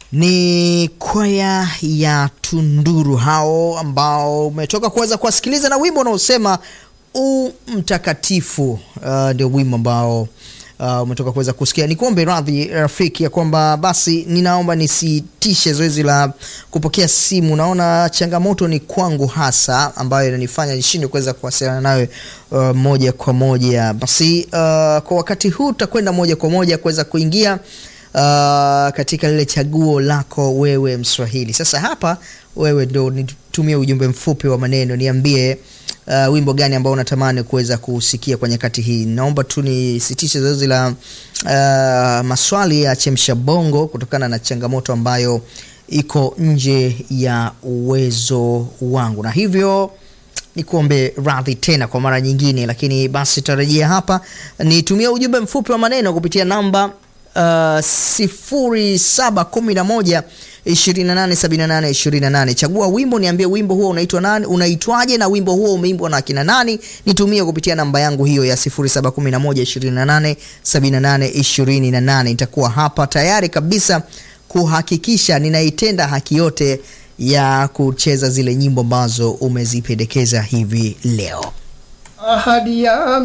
Ni kwaya ya Tunduru hao ambao umetoka kuweza kuwasikiliza na wimbo unaosema u mtakatifu. Uh, ndio wimbo ambao uh, umetoka kuweza kusikia. Nikuombe radhi rafiki ya kwamba basi ninaomba nisitishe zoezi la kupokea simu. Naona changamoto ni kwangu hasa ambayo inanifanya nishindwe kuweza kuwasiliana nawe uh, moja kwa moja. Basi uh, kwa wakati huu tutakwenda moja kwa moja kuweza kuingia Uh, katika lile chaguo lako wewe Mswahili. Sasa hapa wewe ndo nitumie ujumbe mfupi wa maneno, niambie uh, wimbo gani ambao unatamani kuweza kusikia kwa nyakati hii. Naomba tu nisitishe zoezi la uh, maswali ya chemsha bongo kutokana na changamoto ambayo iko nje ya uwezo wangu, na hivyo nikuombe radhi tena kwa mara nyingine, lakini basi tarajia hapa nitumie ujumbe mfupi wa maneno kupitia namba Uh, sifuri saba kumi na moja ishirini na nane sabini na nane ishirini na nane. Chagua wimbo, niambie wimbo huo unaitwa nani, unaitwaje na wimbo huo umeimbwa na akina nani. Nitumie kupitia namba yangu hiyo ya sifuri saba kumi na moja ishirini na nane sabini na nane ishirini na nane. Nitakuwa hapa tayari kabisa kuhakikisha ninaitenda haki yote ya kucheza zile nyimbo ambazo umezipendekeza hivi leo. Ahadi ya